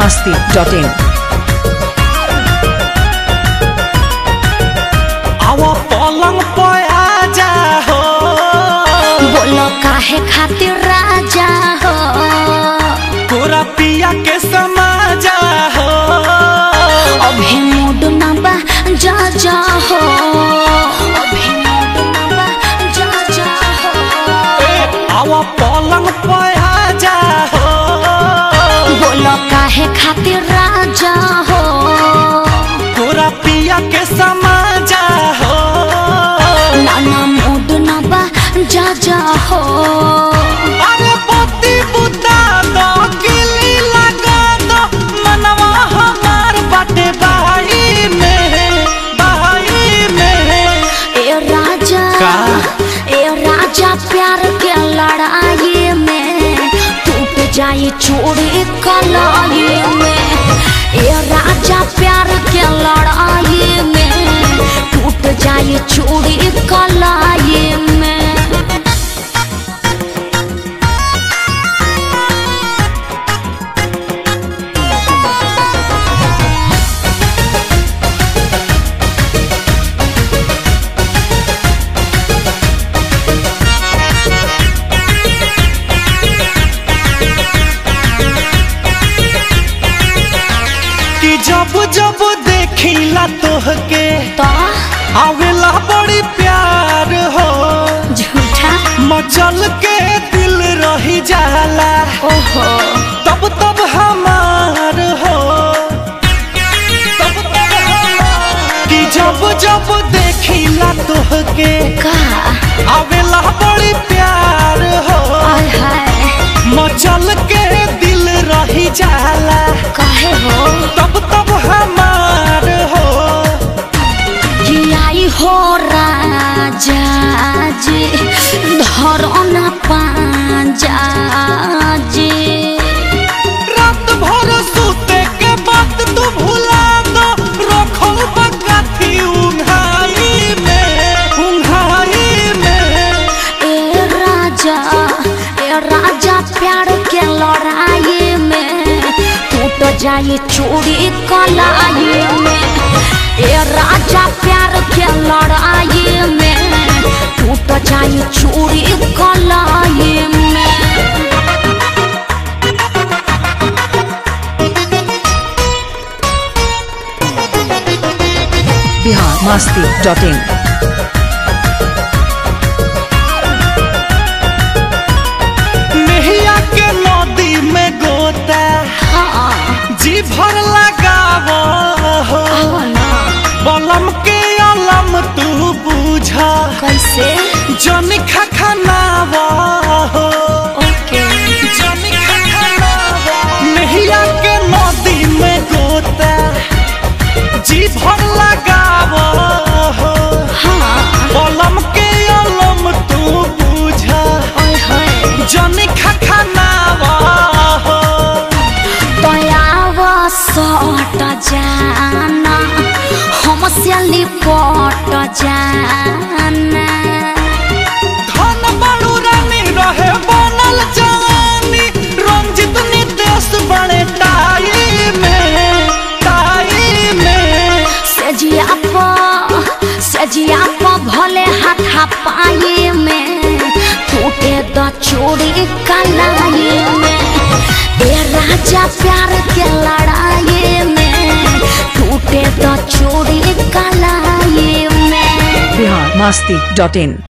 masti.in. आवा पलंग पे आजा हो बोलो काहे खातिर राजा हो तोरा पिया के समाजा हो अभी मूड ना बा जा जा हो अभी मूड ना बा जा जा हो ए, आवा पलंग पे आजा हो बोलो काहे खातिर राजा हो तोरा पिया के समाजा हो नाना मूड ना बा जा जा हो अरे पति बुता दो किली लगा दो मनवा हमार बाटे बाई में बाई में ए राजा का? ए राजा प्यार के लड़ाई में टूट जाए चूड़ी कलाई में ए राजा प्यार के लड़ाई में टूट जाए चूड़ी कलाई में कि जब जब देखिला तोहके तो आवेला बड़ी प्यार हो झूठा मचल के दिल रही जाला ओहो तब तब हमार हो तब तब हमार। कि जब जब देखिला तोहके का आवेला बड़ी प्यार हो आय हाय मचल के दिल रही जाला काहे हो तब तब हमार हो कि आई हो राजा जी धरो न पाजा जी रात भर सूते के बात तू भुला दो रखो बकाथी उंघाई में उंघाई में ए राजा ए राजा प्यार के लड़ाई में टूट जाए चूड़ी कलाई में ए राजा प्यार के लड़ाई में टूट जाए चूड़ी कलाई में Bihar masti.in. नहिया के नदी में गोता हाँ जी भर लगावो हो आओ ना बलम के अलम तू बुझा कैसे जन खखनावा हो ओके जन खखनावा नहिया के नदी में गोता जी भर लगावो हो हाँ बलम के अलम तू बुझा ओए होए जन खखनावा हो दयाव सट जाना हमसे लिपट जाना धन बड़ू रानी रहे बनल जवानी रंजित नितेश बड़े टाई में टाई में सजिया प सजिया प भले हाथा पाए में टूटे द चूड़ी कलाई में ए राजा प्यार के लड़ाई में टूटे द चूड़ी कलाई में Bihar masti.in.